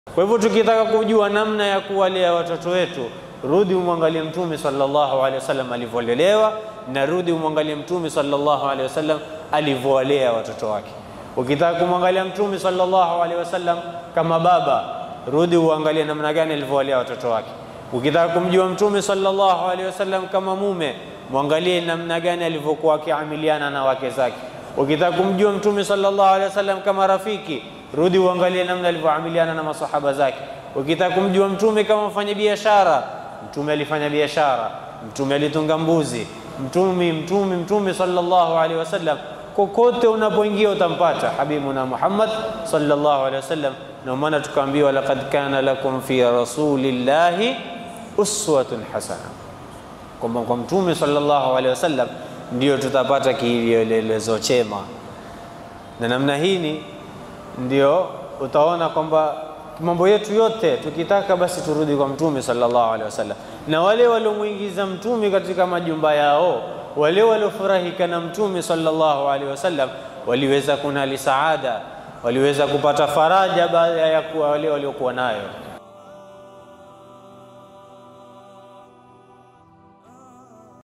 Kwa hivyo tukitaka kujua namna ya kuwalea watoto wetu, rudi umwangalie Mtume sallallahu alaihi wasallam alivyolelewa, na rudi umwangalie Mtume sallallahu alaihi wasallam alivyowalea watoto wake. Ukitaka kumwangalia Mtume sallallahu alaihi wasallam kama baba, rudi uangalie namna gani alivyowalea watoto wake. Ukitaka kumjua Mtume sallallahu alaihi wasallam kama mume, mwangalie namna gani alivyokuwa akiamiliana na wake zake. Ukitaka kumjua Mtume sallallahu alaihi wasallam kama rafiki, rudi uangalie namna alivyoamiliana na masahaba zake. Ukitaka kumjua Mtume kama mfanya biashara, Mtume alifanya biashara, Mtume alitunga mbuzi, Mtume Mtume Mtume sallallahu alaihi wasallam kokote unapoingia utampata habibuna Muhammad sallallahu alaihi wasallam. Ndio maana tukaambiwa laqad kana lakum fi rasulillahi uswatun hasana, kwamba kwa Mtume sallallahu alaihi wasallam ndio tutapata kielelezo chema, na namna hii ndio utaona kwamba mambo yetu yote tukitaka basi turudi kwa Mtume sallallahu alaihi wasallam. Na wale waliomwingiza Mtume katika majumba yao, wale waliofurahika na Mtume sallallahu alaihi wasallam waliweza kunali saada, waliweza kupata faraja baada ya kuwa wale waliokuwa nayo.